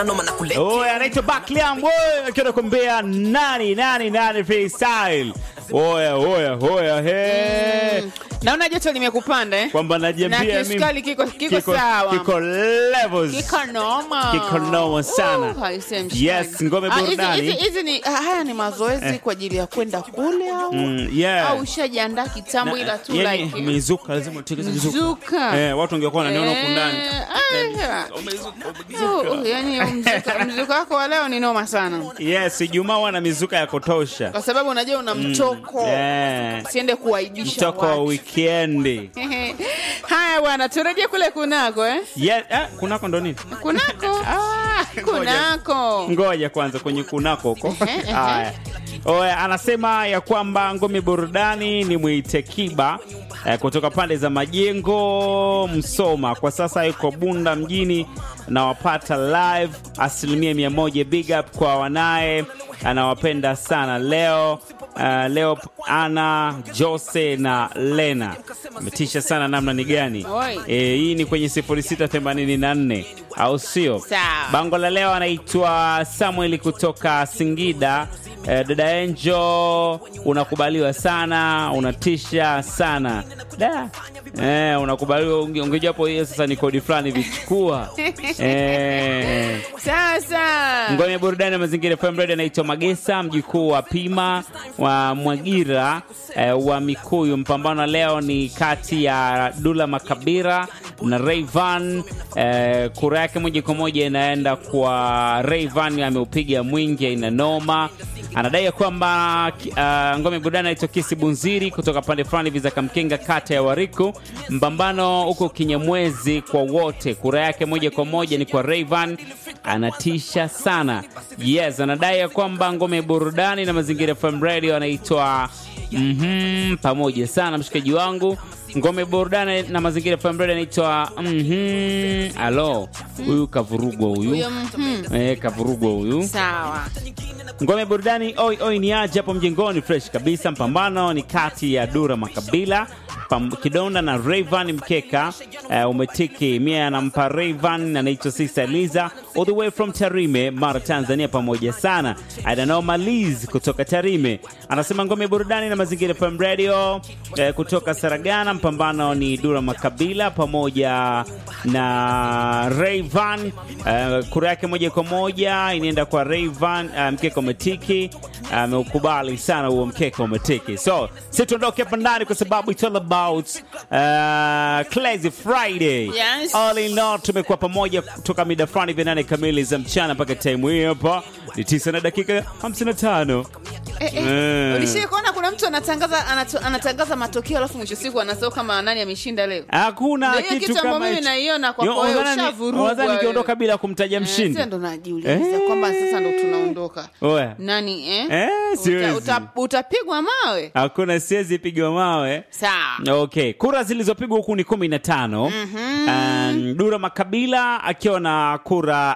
Oh, anaitwa Bakliam wewe akiwa anakuambia nani nani nani freestyle. Oya oya oya he. naona joto limekupanda eh? Kwamba na najiambia kisukari kiko, kiko, sawa Kiko levels. Kiko noma. Kiko noma sana. Uh, haisemi mshikaji. Yes, ngome Ah, hizi- burudani. hizi- hizi ni ah, haya ni mazoezi kwa ajili ya kwenda kule au Mm, yeah. au ushajiandaa kitambo ila tu yani, like mizuka lazima utegeze mizuka. Mizuka. Eh, watu wangekuwa wananiona huku ndani. Eh, ah, oh, oh, yani mzuka- mzuka wako wa leo ni noma sana Yes, Ijumaa wana mizuka ya kutosha. kwa sababu unajua una mtoko Eh, siende kuwaibisha mtoko wa watu. wikendi. haya bwana turejee kule kunako eh? Yeah, eh, kunako ndo nini? kunako ah, kunako ngoja kwanza kwenye kunako huko Ehe, ehe. haya Oya, anasema ya kwamba ngome burudani ni mwite kiba eh, kutoka pande za majengo Msoma. Kwa sasa yuko Bunda mjini nawapata live asilimia mia moja. Big up kwa wanaye, anawapenda sana leo Uh, leo ana Jose na Lena ametisha sana, namna ni gani? Oi. E, hii ni kwenye 0684 au sio? Sawa. Bango la leo anaitwa Samuel kutoka Singida. Eh, dada Enjo, unakubaliwa sana, unatisha sana da. Eh, unakubaliwa unge- ungejapo hiyo sasa ni kodi fulani vichukua. eh, sasa ngome burudani ya mazingira FM Radio anaitwa Magesa, mjukuu wa Pima wa Mwagira eh, wa Mikuyu. Mpambano leo ni kati ya Dula Makabira na Rayvan. Eh, kura yake moja kwa moja inaenda kwa Rayvan, ameupiga mwingi, aina noma. Anadai ya kwamba uh, ngome burudani anaitwa Kisi Bunziri kutoka pande fulani hivi za Kamkenga, kata ya Wariku. Mpambano huko Kinyamwezi kwa wote, kura yake moja kwa moja ni kwa Rayvan anatisha sana. Yes, anadai ya kwamba ngome burudani na mazingira FM radio anaitwa mhm, pamoja sana mshikaji wangu. Ngome burudani na mazingira FM radio anaitwa mhm, alo, huyu kavurugwa huyu huyo mhm. eh, kavurugwa huyu. sawa Ngome burudani oi oi ni aje hapo mjengoni, fresh kabisa. Mpambano ni kati ya Dura Makabila Pam, Kidonda na Rayvan Mkeka. Uh, umetiki mia anampa Rayvan, anaitwa Sister Liza all the way from Tarime, Mara, Tanzania. Pamoja sana Adanoma Liz kutoka Tarime anasema ngome burudani na mazingira FM radio eh, kutoka Saragana. Mpambano ni Dura Makabila pamoja na Rayvan. Uh, kura yake moja kwa moja inaenda kwa Rayvan. Uh, mkeka umetiki, ameukubali sana huo mkeka umetiki. So si tuondoke hapa ndani kwa sababu it's all about uh, Crazy Friday. Yes. All in all tumekuwa pamoja kutoka mida fulani vya nane kamili za mchana mpaka time hii hapa ni tisa na dakika 55. Eh, eh. Mm. Ulishai kuona kuna mtu anatangaza anato, anatangaza matokeo alafu mwisho siku anasema kama nani ameshinda leo. Hakuna Ndio hiyo kitu kitu ambayo kama mimi hicho. naiona kwa Yo, kwa wewe unadhani- ushavurugwa unadhani wewe. nikiondoka bila kumtaja Eh, mshindi? sasa ndo najiuliza Eh. kwamba sasa ndo tunaondoka. Oya. Nani eh? Eh, siwezi. uta, uta, utapigwa mawe. Hakuna siwezi pigwa mawe. Sawa. Okay, kura zilizopigwa huku ni kumi na tano. Um, Dura Makabila akiwa na kura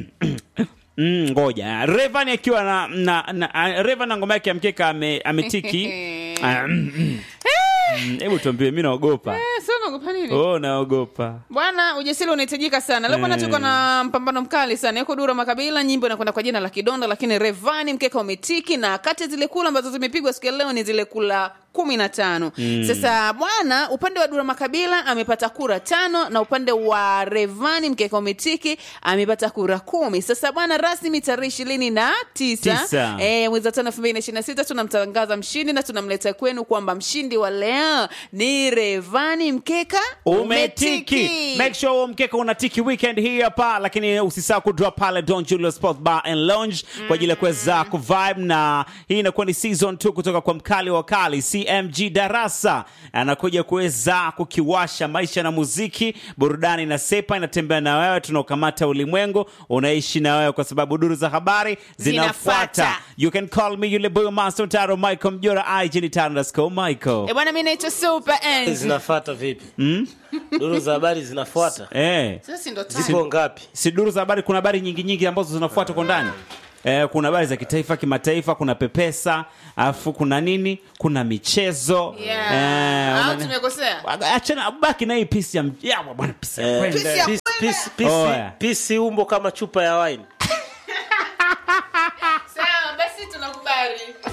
Mm, ngoja Revan akiwa na, na, na Revan na ngoma yake ya mkeka ame, ametiki Ah, mm, mm. Mm, hebu tuambie, mi naogopa. Eh, sio unaogopa nini? Oh, naogopa. Bwana, ujasiri unahitajika sana. Leo bwana, Eh. tuko na mpambano mkali sana. Yuko Dura Makabila, nyimbo inakwenda kwa jina la Kidonda, lakini Revani mkeka umetiki, na kati ya zile kula ambazo zimepigwa siku ya leo ni zile kula kumi na tano. Sasa bwana, upande wa Dura Makabila amepata kura tano na upande wa Revani mkeka umetiki amepata kura kumi. Sasa bwana, rasmi tarehe ishirini na tisa Tisa. eh, mwezi wa tano elfu mbili na ishirini na sita tunamtangaza mshindi na tunamleta kwenu kwamba mshindi wa leo ni Revani mkeka umetiki make sure huo mkeka unatiki weekend hii hapa lakini usisahau kudrop pale don julio sport bar and lounge kwa ajili ya kuweza kuvibe na hii inakuwa ni season 2 kutoka kwa mkali wa kali cmg darasa anakuja kuweza kukiwasha maisha na muziki burudani na sepa inatembea na wewe tunaokamata ulimwengu unaishi na wewe kwa sababu duru za habari zinafuata Zinafuata. you can call me yule boy master taro michael mjora ig ni taro underscore michael Eh, bwana mi naitwa super Enzi. zinafuata vipi duru za habari zinafuata eh Sasa si ndo time. zipo ngapi si duru za habari kuna habari nyingi nyingi ambazo zinafuata kwa ndani eh, kuna habari za kitaifa kimataifa kuna pepesa alafu kuna nini kuna michezo Yeah. eh, Au una- tumekosea achana baki na hii pisi ya m- ya bwana pisi ya Eh, kwenda. Pisi ya Peace- pisi, pisi, Oya. pisi umbo kama chupa ya wine sawa basi tunakubali